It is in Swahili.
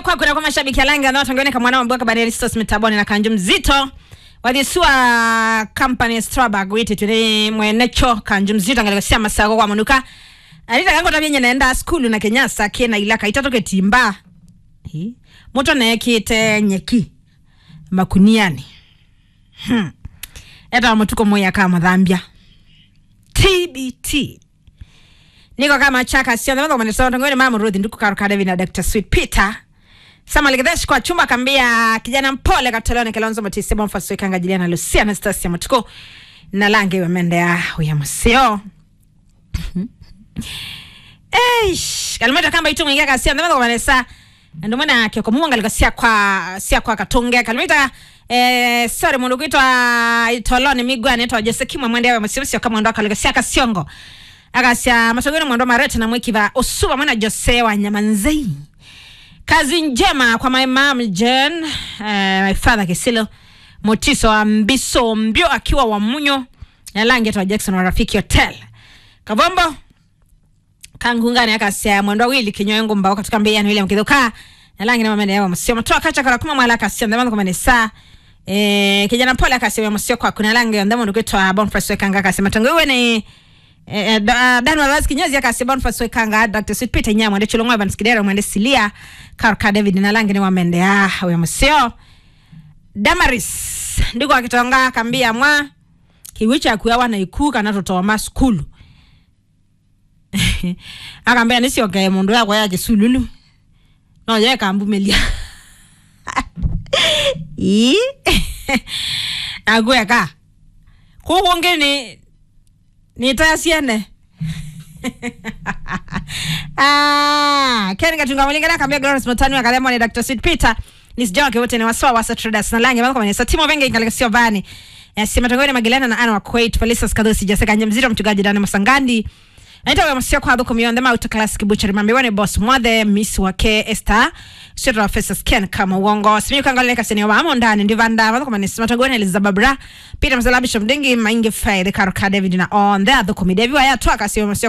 kwa kuna kwa mashabiki ya Langa na tangone kama mwana mboka bani Ristos mitaboni na kanju mzito wadhisua company Strabag witi tuli mwenecho kanju mzito angalia sia masago kwa manuka alita kango tabyenye naenda skulu na Kenyasa kena ilaka itatoke timba hi moto na ekite nyeki makuniani hmm. eta matuko moya kama dhambia TBT niko kama chaka sio ndio maana sasa ngoni mama Ruth nduku karuka David na Dr. Sweet Peter Sama Ligedesh kwa chumba kambia kijana mpole katolone Kalonzo Matisi Bonfa Sweka ngajilia na Lucia Anastasia Matuko na lange wa mende ya huya musio Eish kalimata kamba itu mwingia kasia ndio maana Vanessa ndio maana kioko munga likasia kwa sia kwa katonge kalimata eh sorry mundu kuitwa itolone migwa anaitwa Jose Kimwa mwende ya musio kama ndo akalikasia kasiongo akasia masogoni mwendo marete na mwikiva osuba mwana Jose wa Nyamanzei kazi njema kwa my mom Jen uh, my father Kisilo Motiso wa Mbiso Mbio akiwa wa Munyo na langi wa Jackson wa Rafiki Hotel Kavombo kangungani akasia mwendo wili kinyoengo mbao katika mbia ni William Kidoka na langi na mamende yao msio mtoa kacha kala kuma mwala akasia ndamano kwa manesa eh kijana pole akasia msio kwa kuna langi ndamo ndukitwa Boniface Wekanga akasia matango iwe ni Eh, da- Dan Wallace kinyozi akasi Boniface Wekanga Dr. Sweet Peter Nyamwa mwende Chilongwa Evans Kidero mwende Silia Karka David na langi ni wamende ah huyo msio Damaris ndiko akitonga kambia mwa kiwicha kuyawa na ikuka na toto wa skulu akambia nisioke mundu yakwa ya kisululu no ye kambumelia i agweka kuko ngeni nitasiene ah ken katunga mulingana kambia Glorious Mutani akalemwa ni Dr. Sid Peter nisijao ke wote ni wasawa wasa traders na lange mamko manesa timo venge ingalika sio vani yasema tangoni Magilena na Anna wa Kuwait Felisa Skadosi Jessica Nyamzito mchungaji Dani Masangandi Naita wa msio kwa dhuko mionde mauta classic butchery mambe wane boss mwathe miss wake Esther Sio wa Festus Ken kama uongo Simi kangaleka seni wa amo ndani ndivanda Wadhuko manesi matangoni Elizabeth Bra Peter Msalabi Shomdengi Maingi Faye The Karuka David na on The Adhuko midevi wa ya tuwa kasi wa msio